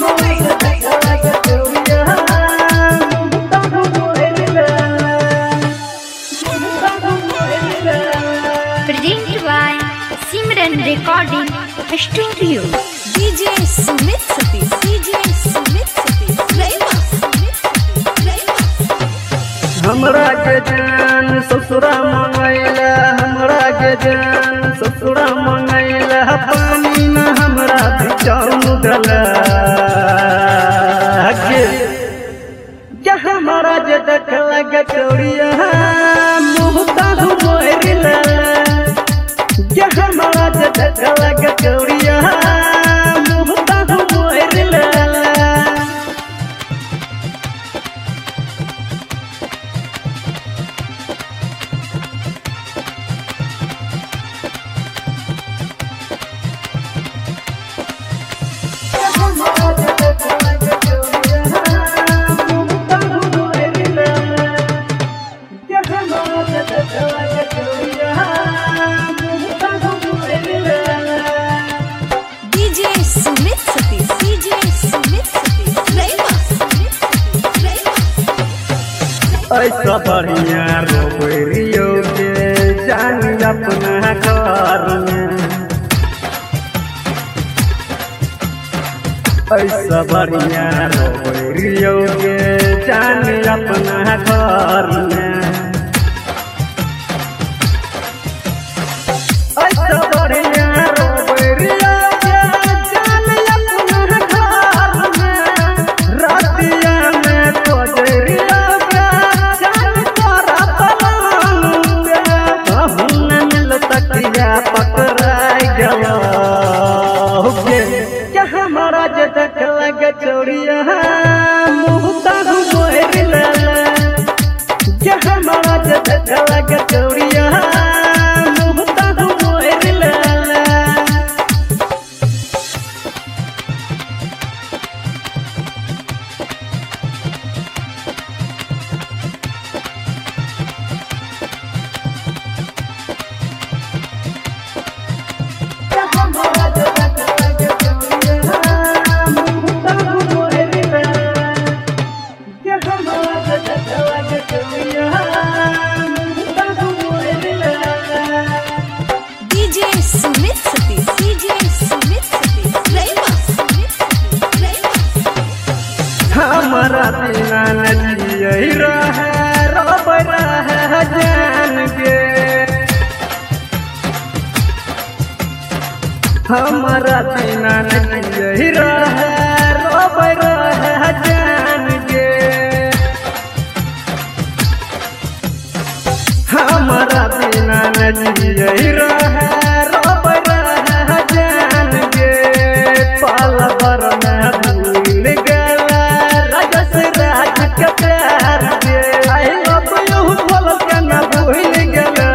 Presented by Simran Recording Studio. DJ Sumit Satish. DJ Sumit Satish. Rema. Sumit Satish. Rema. हमरा के जान ससुरा मंगैला हमरा के जान ससुरा मंगैला पानी न हमरा बिचाऊ गला के जे हमारा जे देखला गटोरिया मुहता मोरिला जे हमारा जे देखला गटोरिया मुहता मोरिला DJ Sumit Satish. DJ Sumit Satish. Rema. Sumit Satish. Rema. ऐसा बढ़िया रोबरियो के जान अपना घर में ऐसा बढ़िया रोबरियो के जान अपना घर में ऐसा बढ़िया रोबरियो के जान अपना घर में रातिया में कोजरिया के जान तोरा पलंग पे कहूं न मिल तकिया पकड़ाई गलो के क्या हमारा जे देखला गचौड़िया मुहता मोरिला जे हमारा जे देखला गचौड़िया मुहता मोरिला DJ Sumit Satish. DJ Sumit Satish. Rema. Sumit Satish. Rema. हमारा बिना नजिए रहे रब रहे जान के हमारा बिना नजिए रहे रब रहे जान के हमारा बिना नजिए रहे रब रहे जान के पाल भर में भूल गला राजस राज के प्यार के आई लव यू बोल के न भूल गला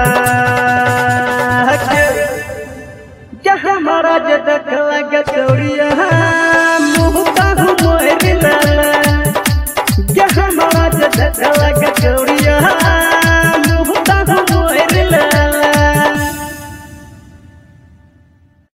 के के हमारा जे देखला गचौड़िया मुहता मोरिला के हमारा जे देखला गचौड़िया